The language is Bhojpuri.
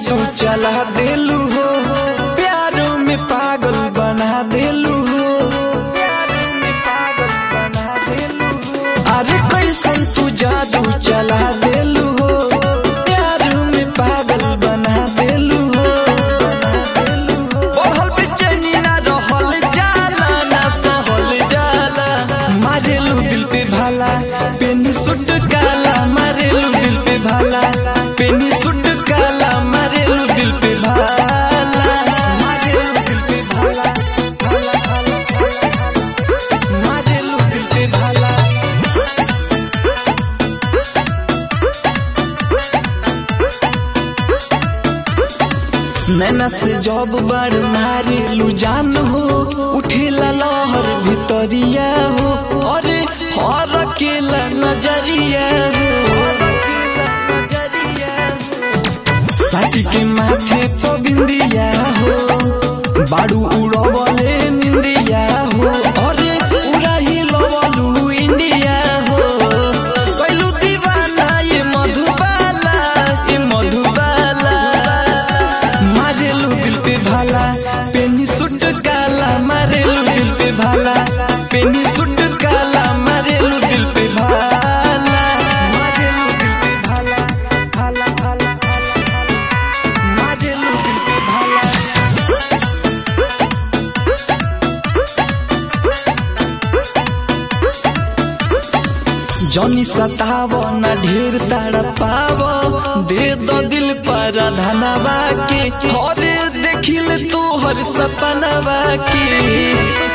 जादू चला देलू हो प्यारों में पागल बना देलू हो अरे कैसन तू जादू चला देलू हो प्यारों में पागल बना देलू हो बढ़ल बेचैनी ना रहल जाला ना सहल जाला मारेलू दिल पे भाला पेनी सुट काला मारेलू दिल पे भाला पेनी सुट काला मारेलू दिल पे भाला मारेलू दिल पे भाला भाला भाला भाला मारेलू दिल पे भाला नैना से जब बार मारेलू जान हो उठेला लहर भितरिया हो अरे हर केला नजरिया हो साथी के माथे तो बिंदिया हो बाड़ू उड़वले निंदिया हो अरे पूरा ही लवलू इंडिया हो कैलू दीवाना ये मधुबाला ये मधुबाला मारेलू दिल पे भाला पेनी सुट काला मारेलू दिल पे भाला पेनी सुट काला मारेलू दिल पे भाला मारेलू दिल पे भाला भाला भाला भाला मारेलू दिल पे भाला जनी सताव न ढेर ताड़ पाव दे दो दिल पर धनवा के हरे देखिल तोहर सपनवा के